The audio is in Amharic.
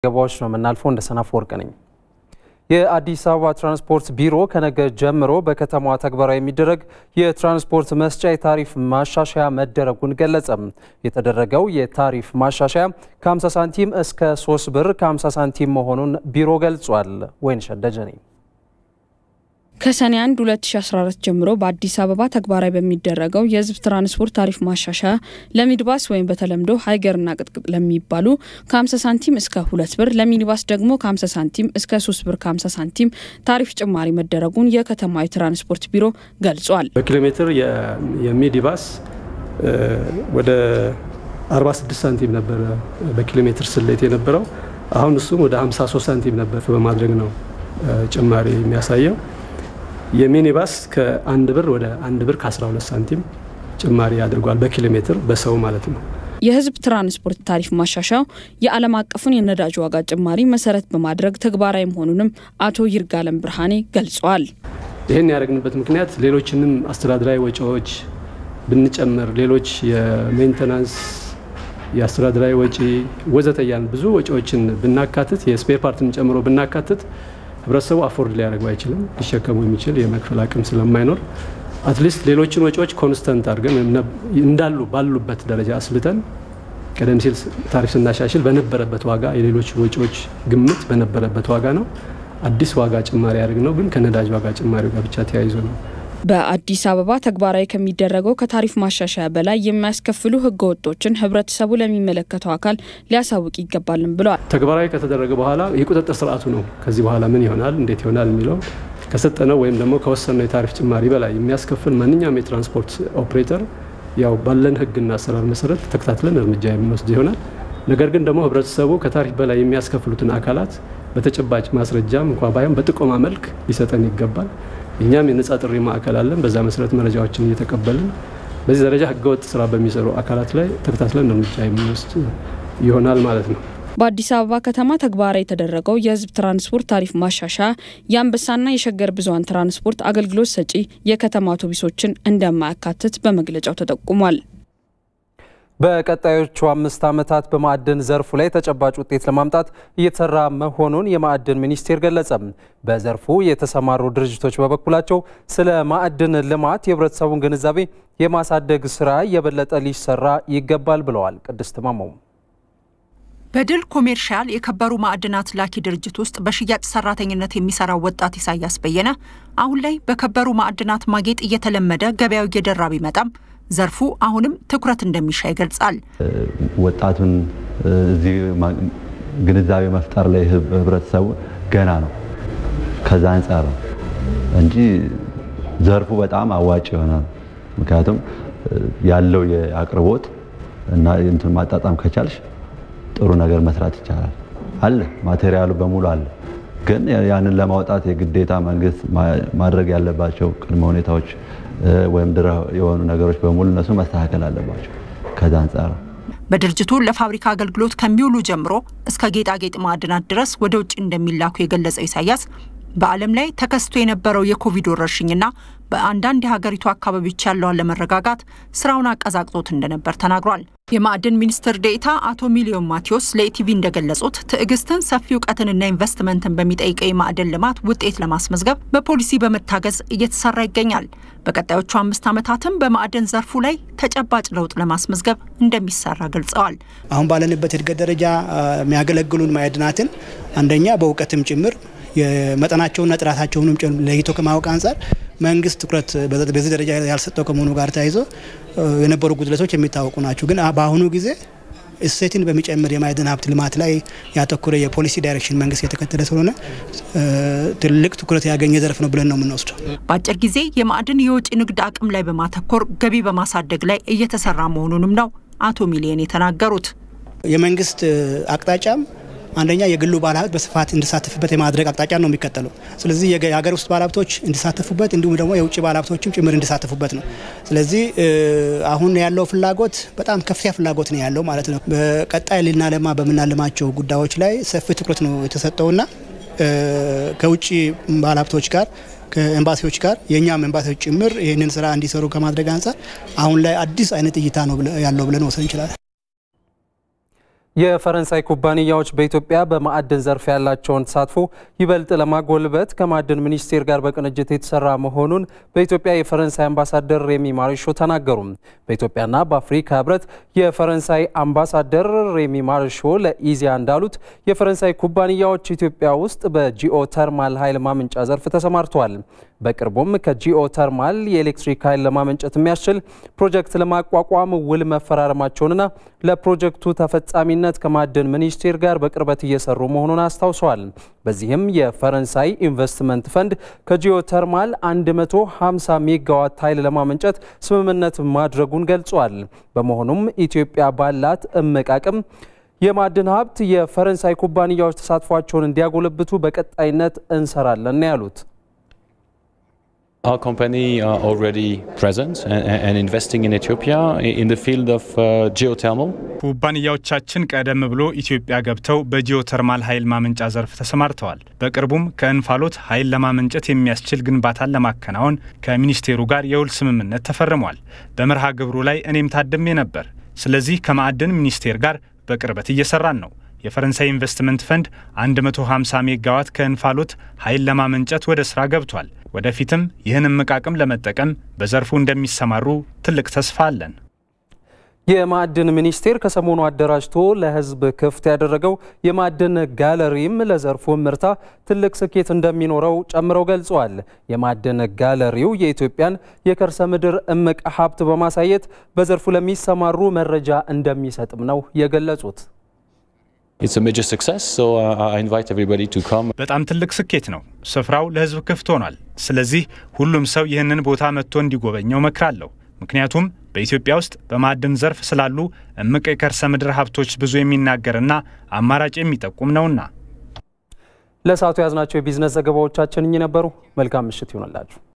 ገባዎች ነው የምናልፈው። እንደ ሰናፍ ወርቅ ነኝ። የአዲስ አበባ ትራንስፖርት ቢሮ ከነገ ጀምሮ በከተማዋ ተግባራዊ የሚደረግ የትራንስፖርት መስጫ የታሪፍ ማሻሻያ መደረጉን ገለጸም። የተደረገው የታሪፍ ማሻሻያ ከ50 ሳንቲም እስከ 3 ብር ከ50 ሳንቲም መሆኑን ቢሮ ገልጿል። ወይንሸት ደጀኔ ከሰኔ 1 2014 ጀምሮ በአዲስ አበባ ተግባራዊ በሚደረገው የሕዝብ ትራንስፖርት ታሪፍ ማሻሻያ ለሚኒባስ ወይም በተለምዶ ሀይገርና ቅጥቅጥ ለሚባሉ ከ50 ሳንቲም እስከ 2 ብር ለሚኒባስ ደግሞ ከ50 ሳንቲም እስከ 3 ብር ከ50 ሳንቲም ታሪፍ ጭማሪ መደረጉን የከተማ የትራንስፖርት ቢሮ ገልጿል። በኪሎ ሜትር የሚኒባስ ወደ 46 ሳንቲም ነበረ በኪሎ ሜትር ስሌት የነበረው አሁን እሱም ወደ 53 ሳንቲም ነበር በማድረግ ነው ጭማሪ የሚያሳየው። የሚኒባስ ከአንድ ብር ወደ አንድ ብር ከ12 ሳንቲም ጭማሪ አድርጓል። በኪሎ ሜትር በሰው ማለት ነው። የህዝብ ትራንስፖርት ታሪፍ ማሻሻያው የዓለም አቀፉን የነዳጅ ዋጋ ጭማሪ መሰረት በማድረግ ተግባራዊ መሆኑንም አቶ ይርጋለም ብርሃኔ ገልጸዋል። ይህን ያደረግንበት ምክንያት ሌሎችንም አስተዳደራዊ ወጪዎች ብንጨምር ሌሎች የሜንተናንስ የአስተዳደራዊ ወጪ ወዘተ እያልን ብዙ ወጪዎችን ብናካትት የስፔር ፓርትን ጨምሮ ብናካትት ህብረተሰቡ አፎርድ ሊያደርገው አይችልም። ሊሸከሙ የሚችል የመክፈል አቅም ስለማይኖር አትሊስት ሌሎችን ወጪዎች ኮንስተንት አድርገን እንዳሉ ባሉበት ደረጃ አስልተን ቀደም ሲል ታሪፍ ስናሻሽል በነበረበት ዋጋ የሌሎች ወጪዎች ግምት በነበረበት ዋጋ ነው። አዲስ ዋጋ ጭማሪ ያደርግ ነው ግን ከነዳጅ ዋጋ ጭማሪው ጋር ብቻ ተያይዞ ነው። በአዲስ አበባ ተግባራዊ ከሚደረገው ከታሪፍ ማሻሻያ በላይ የሚያስከፍሉ ህገ ወጦችን ህብረተሰቡ ለሚመለከተው አካል ሊያሳውቅ ይገባልም ብለዋል። ተግባራዊ ከተደረገ በኋላ የቁጥጥር ስርዓቱ ነው ከዚህ በኋላ ምን ይሆናል፣ እንዴት ይሆናል የሚለው ከሰጠነው ወይም ደግሞ ከወሰነው የታሪፍ ጭማሪ በላይ የሚያስከፍል ማንኛውም የትራንስፖርት ኦፕሬተር ያው ባለን ህግና አሰራር መሰረት ተከታትለን እርምጃ የምንወስድ ይሆናል። ነገር ግን ደግሞ ህብረተሰቡ ከታሪፍ በላይ የሚያስከፍሉትን አካላት በተጨባጭ ማስረጃም እንኳ ባይሆን በጥቆማ መልክ ሊሰጠን ይገባል። እኛም የነጻ ጥሪ ማዕከል አለን። በዛ መሰረት መረጃዎችን እየተቀበልን በዚህ ደረጃ ህገወጥ ስራ በሚሰሩ አካላት ላይ ተከታትለን እርምጃ የምንወስድ ይሆናል ማለት ነው። በአዲስ አበባ ከተማ ተግባራዊ የተደረገው የህዝብ ትራንስፖርት ታሪፍ ማሻሻያ የአንበሳና የሸገር ብዙኃን ትራንስፖርት አገልግሎት ሰጪ የከተማ አውቶቡሶችን እንደማያካትት በመግለጫው ተጠቁሟል። በቀጣዮቹ አምስት ዓመታት በማዕድን ዘርፉ ላይ ተጨባጭ ውጤት ለማምጣት እየተሰራ መሆኑን የማዕድን ሚኒስቴር ገለጸ። በዘርፉ የተሰማሩ ድርጅቶች በበኩላቸው ስለ ማዕድን ልማት የህብረተሰቡን ግንዛቤ የማሳደግ ስራ የበለጠ ሊሰራ ይገባል ብለዋል። ቅድስት ማማው በድል ኮሜርሻል የከበሩ ማዕድናት ላኪ ድርጅት ውስጥ በሽያጭ ሰራተኝነት የሚሰራው ወጣት ኢሳያስ በየነ አሁን ላይ በከበሩ ማዕድናት ማጌጥ እየተለመደ ገበያው እየደራ ቢመጣም ዘርፉ አሁንም ትኩረት እንደሚሻ ይገልጻል። ወጣቱን እዚህ ግንዛቤ መፍጠር ላይ ህብረተሰቡ ገና ነው። ከዛ አንጻር ነው እንጂ ዘርፉ በጣም አዋጭ ይሆናል። ምክንያቱም ያለው የአቅርቦት እና እንትን ማጣጣም ከቻልሽ ጥሩ ነገር መስራት ይቻላል። አለ ማቴሪያሉ በሙሉ አለ። ግን ያንን ለማውጣት የግዴታ መንግስት ማድረግ ያለባቸው ቅድመ ሁኔታዎች ወይም ድረ የሆኑ ነገሮች በሙሉ እነሱ መስተካከል አለባቸው። ከዛ አንጻር በድርጅቱ ለፋብሪካ አገልግሎት ከሚውሉ ጀምሮ እስከ ጌጣጌጥ ማዕድናት ድረስ ወደ ውጭ እንደሚላኩ የገለጸው ኢሳያስ በዓለም ላይ ተከስቶ የነበረው የኮቪድ ወረርሽኝና በአንዳንድ የሀገሪቱ አካባቢዎች ያለው አለመረጋጋት ስራውን አቀዛቅዞት እንደነበር ተናግሯል። የማዕድን ሚኒስትር ዴኤታ አቶ ሚሊዮን ማቴዎስ ለኢቲቪ እንደገለጹት ትዕግስትን፣ ሰፊ እውቀትንና ኢንቨስትመንትን የሚጠይቀው የማዕድን ልማት ውጤት ለማስመዝገብ በፖሊሲ በመታገዝ እየተሰራ ይገኛል። በቀጣዮቹ አምስት ዓመታትም በማዕድን ዘርፉ ላይ ተጨባጭ ለውጥ ለማስመዝገብ እንደሚሰራ ገልጸዋል። አሁን ባለንበት እድገት ደረጃ የሚያገለግሉን ማዕድናትን አንደኛ በእውቀትም ጭምር የመጠናቸውና ጥራታቸውንም ለይቶ ከማወቅ አንጻር መንግስት ትኩረት በዚህ ደረጃ ያልሰጠው ከመሆኑ ጋር ተያይዞ የነበሩ ጉድለቶች የሚታወቁ ናቸው። ግን በአሁኑ ጊዜ እሴትን በሚጨምር የማዕድን ሀብት ልማት ላይ ያተኮረ የፖሊሲ ዳይሬክሽን መንግስት የተከተለ ስለሆነ ትልቅ ትኩረት ያገኘ ዘርፍ ነው ብለን ነው የምንወስደው። በአጭር ጊዜ የማዕድን የውጭ ንግድ አቅም ላይ በማተኮር ገቢ በማሳደግ ላይ እየተሰራ መሆኑንም ነው አቶ ሚሊየን የተናገሩት። የመንግስት አቅጣጫም አንደኛ የግሉ ባለሀብት በስፋት እንዲሳተፍበት የማድረግ አቅጣጫ ነው የሚከተለው። ስለዚህ የሀገር ውስጥ ባለሀብቶች እንዲሳተፉበት እንዲሁም ደግሞ የውጭ ባለሀብቶችም ጭምር እንዲሳተፉበት ነው። ስለዚህ አሁን ያለው ፍላጎት በጣም ከፍተኛ ፍላጎት ነው ያለው ማለት ነው። በቀጣይ ልናለማ በምናለማቸው ጉዳዮች ላይ ሰፊ ትኩረት ነው የተሰጠውና ከውጭ ባለሀብቶች ጋር ከኤምባሲዎች ጋር የእኛም ኤምባሲዎች ጭምር ይህንን ስራ እንዲሰሩ ከማድረግ አንጻር አሁን ላይ አዲስ አይነት እይታ ነው ያለው ብለን ወሰን እንችላለን። የፈረንሳይ ኩባንያዎች በኢትዮጵያ በማዕድን ዘርፍ ያላቸውን ተሳትፎ ይበልጥ ለማጎልበት ከማዕድን ሚኒስቴር ጋር በቅንጅት የተሰራ መሆኑን በኢትዮጵያ የፈረንሳይ አምባሳደር ሬሚ ማሪሾ ተናገሩ። በኢትዮጵያና በአፍሪካ ሕብረት የፈረንሳይ አምባሳደር ሬሚ ማሪሾ ለኢዜአ እንዳሉት የፈረንሳይ ኩባንያዎች ኢትዮጵያ ውስጥ በጂኦ ተርማል ኃይል ማመንጫ ዘርፍ ተሰማርተዋል። በቅርቡም ከጂኦ ተርማል የኤሌክትሪክ ኃይል ለማመንጨት የሚያስችል ፕሮጀክት ለማቋቋም ውል መፈራረማቸውንና ለፕሮጀክቱ ተፈጻሚነት ከማዕድን ሚኒስቴር ጋር በቅርበት እየሰሩ መሆኑን አስታውሰዋል። በዚህም የፈረንሳይ ኢንቨስትመንት ፈንድ ከጂኦ ተርማል 150 ሜጋዋት ኃይል ለማመንጨት ስምምነት ማድረጉን ገልጿል። በመሆኑም ኢትዮጵያ ባላት እምቅ አቅም የማዕድን ሀብት የፈረንሳይ ኩባንያዎች ተሳትፏቸውን እንዲያጎለብቱ በቀጣይነት እንሰራለን ያሉት Our company are already present and, and investing in Ethiopia in the field of uh, geothermal. ኩባንያዎቻችን ቀደም ብሎ ኢትዮጵያ ገብተው በጂኦተርማል ኃይል ማመንጫ ዘርፍ ተሰማርተዋል። በቅርቡም ከእንፋሎት ኃይል ለማመንጨት የሚያስችል ግንባታን ለማከናወን ከሚኒስቴሩ ጋር የውል ስምምነት ተፈርሟል። በመርሃ ግብሩ ላይ እኔም ታድሜ ነበር። ስለዚህ ከማዕድን ሚኒስቴር ጋር በቅርበት እየሰራን ነው። የፈረንሳይ ኢንቨስትመንት ፈንድ 150 ሜጋዋት ከእንፋሎት ኃይል ለማመንጨት ወደ ስራ ገብቷል። ወደፊትም ይህን እምቅ አቅም ለመጠቀም በዘርፉ እንደሚሰማሩ ትልቅ ተስፋ አለን። የማዕድን ሚኒስቴር ከሰሞኑ አደራጅቶ ለሕዝብ ክፍት ያደረገው የማዕድን ጋለሪም ለዘርፉ ምርታ ትልቅ ስኬት እንደሚኖረው ጨምረው ገልጸዋል። የማዕድን ጋለሪው የኢትዮጵያን የከርሰ ምድር እምቅ ሀብት በማሳየት በዘርፉ ለሚሰማሩ መረጃ እንደሚሰጥም ነው የገለጹት። በጣም ትልቅ ስኬት ነው። ስፍራው ለህዝብ ክፍት ሆኗል። ስለዚህ ሁሉም ሰው ይህንን ቦታ መጥቶ እንዲጎበኘው መክራለሁ። ምክንያቱም በኢትዮጵያ ውስጥ በማዕድን ዘርፍ ስላሉ እምቅ የከርሰ ምድር ሀብቶች ብዙ የሚናገርና አማራጭ የሚጠቁም ነውና። ለሰዓቱ የያዝናቸው የቢዝነስ ዘገባዎቻችን እኚህ ነበሩ። መልካም ምሽት ይሆንላችሁ።